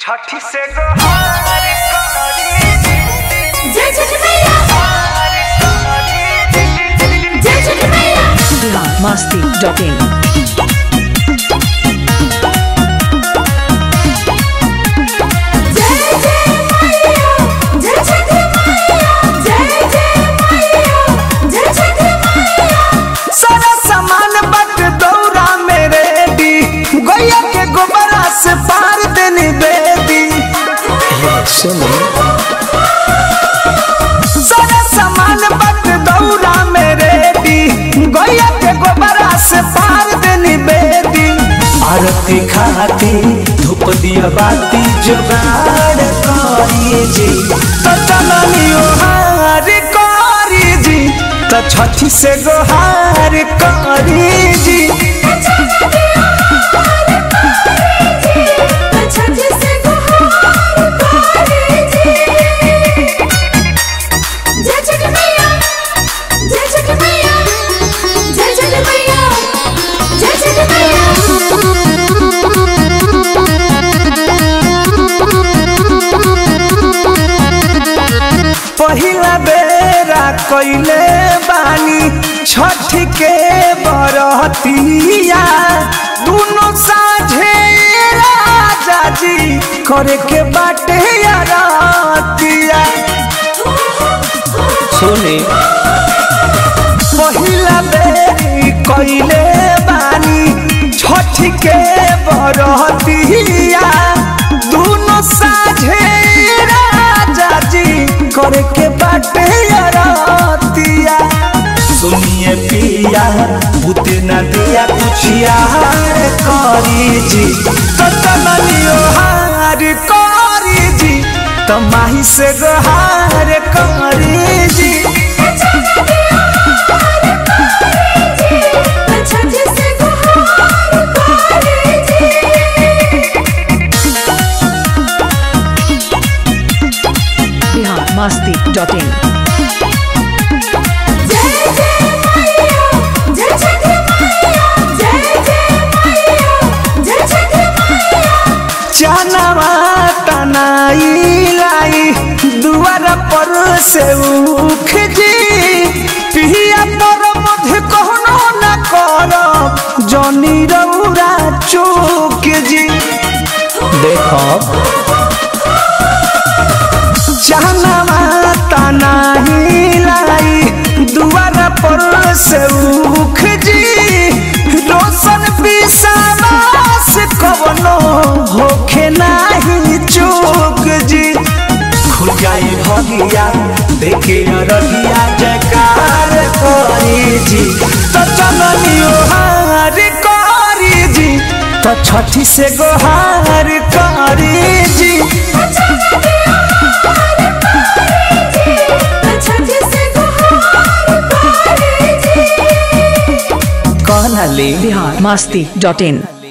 छठी से गोहार करी जय छठ मैया हार करी जय छठ मैया masti.in जय जय मैया जय छठ मैया जय जय मैया जय छठ मैया सारा सामान बट दौरा मेरे दी गैया के गोबरा से पार देनी बेदी सारा सामान बट दौरा मेरे दी गैया के गोबरा से पार देनी बेदी आरती खाती धूप दिया बाती जुगाड़ करी जी तो चलनियो हार करी जी तो छठी से गोहार करी जी छठ से गुहार करी जी जय छठ मैया जय छठ मैया जय छठ मैया जय छठ पहिला बेरा कइले बानी छठ के बरतिया दुनो साझे राजा जी करे के बाटे यारतिया सुने पहिला बेरी कइले बानी छठ के बरतिया दुनो साझे राजा जी करे के बाटे यारतिया सुनिए पिया भूते न दिया कुछ यार करी जी तो चलियो हार करी जी तो माही से गोहार करी जी छठ से गुहार करी जी masti.in जय जय मैया जय छठ मैया जय जय मैया जय छठ मैया चनवा तनाई लाई दुआर पर से उख जी पिया पर मध्य कहनो न कर जनी रौरा चूक जी देखो चनवा तनाई लाई दुआर पर से उख जी रोशन विश्वास कवनो होखे नाही चूक जी खुजाई भगिया देखे रहिया जकार करी जी तो चलनियो हार करी जी तो छठी से गोहार करी जी छठ से गुहार करी जी कहना ले masti.in